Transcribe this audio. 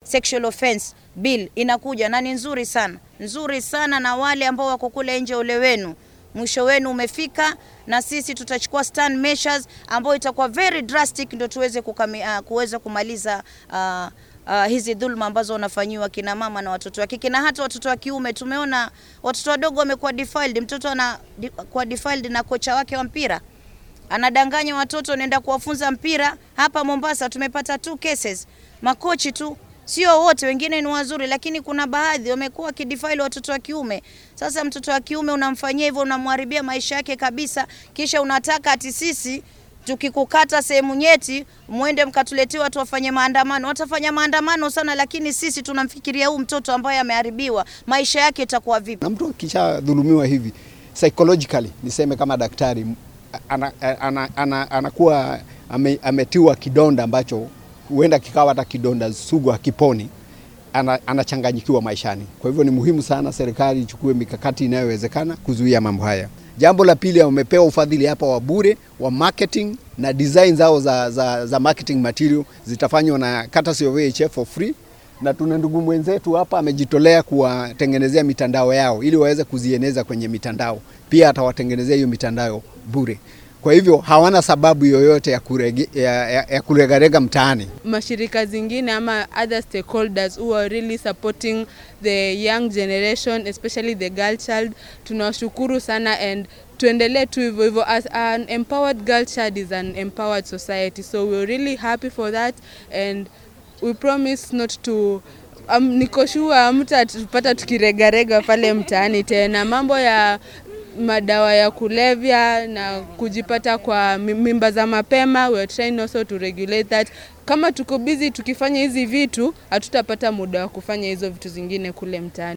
sexual offense bill inakuja na ni nzuri sana, nzuri sana, na wale ambao wako kule nje, ule wenu mwisho wenu umefika, na sisi tutachukua stand measures ambayo itakuwa very drastic, ndio tuweze kukami, uh, kuweza kumaliza uh, uh, hizi dhulma ambazo wanafanyiwa kina mama na watoto wa kike na hata watoto wa kiume. Tumeona watoto wadogo wamekuwa defiled, mtoto anakuwa defiled na kocha wake wa mpira anadanganya watoto, nenda kuwafunza mpira. Hapa Mombasa tumepata two cases, makochi tu Sio wote, wengine ni wazuri, lakini kuna baadhi wamekuwa wakidefile watoto wa kiume. Sasa mtoto wa kiume unamfanyia hivyo, unamharibia maisha yake kabisa, kisha unataka ati sisi tukikukata sehemu nyeti mwende mkatuletea watu wafanye maandamano. Watafanya maandamano sana, lakini sisi tunamfikiria huu mtoto ambaye ameharibiwa maisha yake itakuwa vipi? Na mtu akishadhulumiwa hivi psychologically, niseme kama daktari, anakuwa ana, ana, ana, ana ame, ametiwa kidonda ambacho huenda kikawa hata kidonda sugu hakiponi, anachanganyikiwa ana maishani. Kwa hivyo ni muhimu sana serikali ichukue mikakati inayowezekana kuzuia mambo haya. Jambo la pili, wamepewa ufadhili hapa wa bure wa marketing na design zao za, za, za marketing material zitafanywa na courtesy of AHF for free, na tuna ndugu mwenzetu hapa amejitolea kuwatengenezea mitandao yao ili waweze kuzieneza kwenye mitandao, pia atawatengenezea hiyo mitandao bure. Kwa hivyo hawana sababu yoyote ya, kurege, ya, ya, ya kuregarega mtaani. Mashirika zingine ama other stakeholders who are really supporting the young generation especially the girl child, tunawashukuru sana and tuendelee tu hivyo hivyo. As an empowered girl child is an empowered society so we're really happy for that and we promise not to um, niko sure hamtatupata tukiregarega pale mtaani tena. Mambo ya madawa ya kulevya na kujipata kwa mimba za mapema, we are trying also to regulate that. Kama tuko busy tukifanya hizi vitu, hatutapata muda wa kufanya hizo vitu zingine kule mtaani.